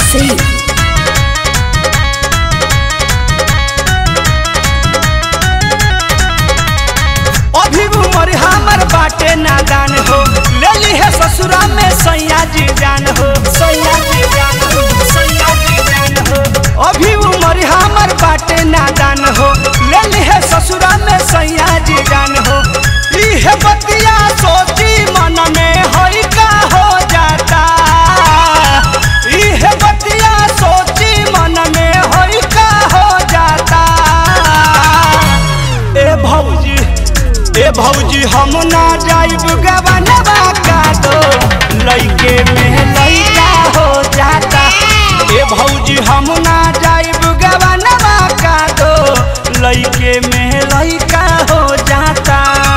Sing. अभी उमर हमर बाटे नादान हो ले ली है ससुरा में सैया जी जान हो सैया जी जान हो सैया जी जान हो अभी उमर हमर बाटे नादान हो ले ली है ससुरा में सैया जी जान हो इह बतिया सोची मन में होई का हो जाता इह बतिया सोची मन में होई का हो जाता ए भौजी ए भौजी हम ना जाइब गवनवा का दो लइके में लइका हो जाता ए भौजी हम ना जाइब गवनवा का दो लइके में लइका हो जाता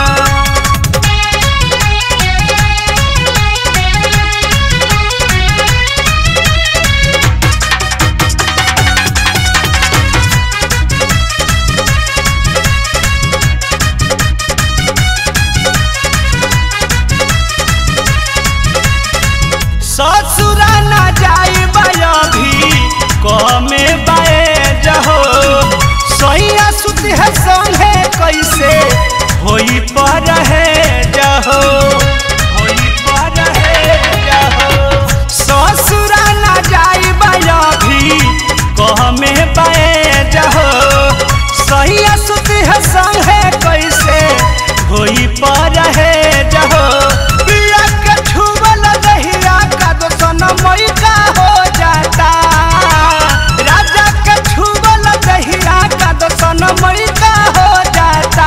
ससुरा ना जाइब अभी कमे बाए जहो सैया सुत है संगे कैसे होई पर है जहो होई पर है जहो ससुरा ना जाइब अभी कमे बाए जहो सैया सुत है संगे कैसे होई पर है जहो पिया के छुवल दहिया का दोसन मई का हो जाता राजा के छुवल दहिया का दोसन मई का हो जाता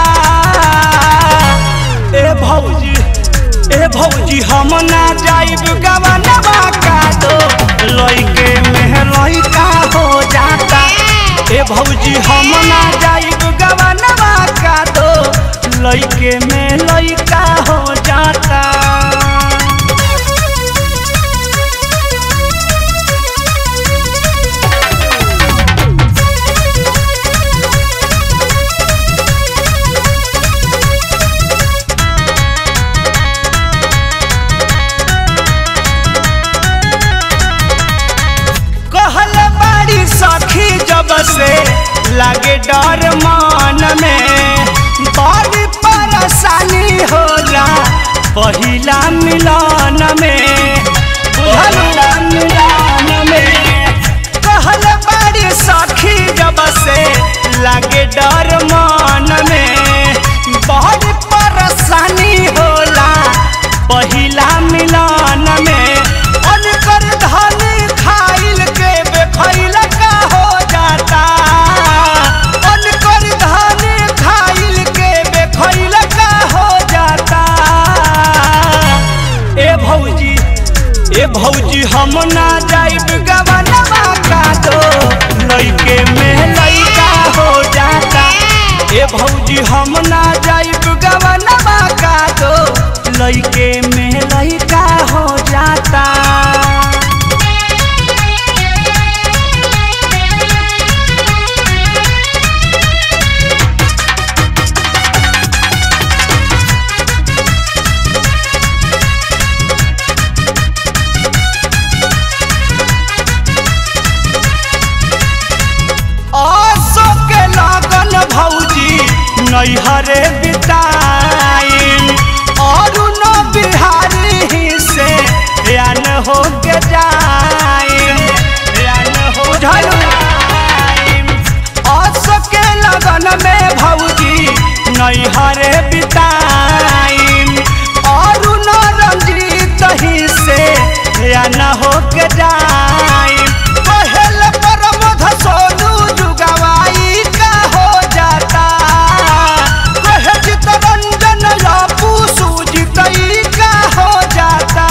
ए भौजी ए भौजी हम ना जाइब गवनवा का दो लइके में लइका हो जाता ए भौजी हम ना जाइब गवनवा का दो लइके में लइका हो जाता कहल बाड़ी सखी जब से लागे डर मन में बड़ी परेशानी होला पहिला मिलन में पहिला मिलन में कहल बाड़ी सखी जब से लागे डर मन में बड़ी परेशानी होला पहिला मिलन में अनकर धनी खाइल के बेखैल का हो जाता अनकर धनी खाइल के बेखैल का हो जाता ए भौजी ए भौजी हम ना जाइब गवनवा का दो लइके में लइका हो जाता ए भौजी हम ना जाइब गवनवा का दो लइके में लइका हो जाता आसो के लागन भौजी नैहरे बिताइन और न बिहारी ही से यान हो के जाइन यान हो जाइन आसो के लगन में भौजी नैहरे बिताइन और न रंजीत ही से यान हो के जाइन पहल परमध सोनू जुगवाई का हो जाता कहे चितरंजन लापू सूजितई का हो जाता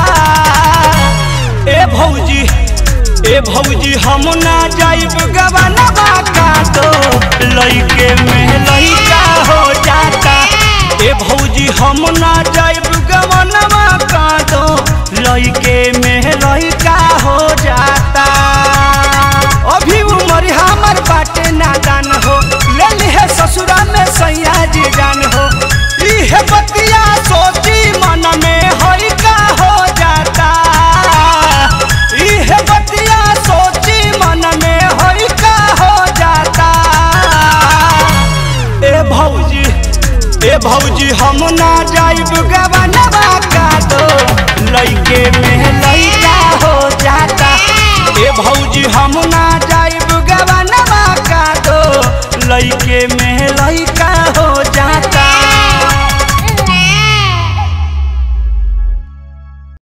ए भौजी ए भौजी हम ना जाइब गवनवा का दो लइके में लइका हो जाता ए भौजी हम ना जाइब गवनवा का दो लइके में लइका हो जाता अभी उमर हमर बाटे नादान हो ले ली है ससुरा में सैया जी जान हो इह बतिया सोची मन में होई का हो जाता इह बतिया ए भौजी हम ना जाइब गवनवा का दो लइके में लइका हो जाता ए भौजी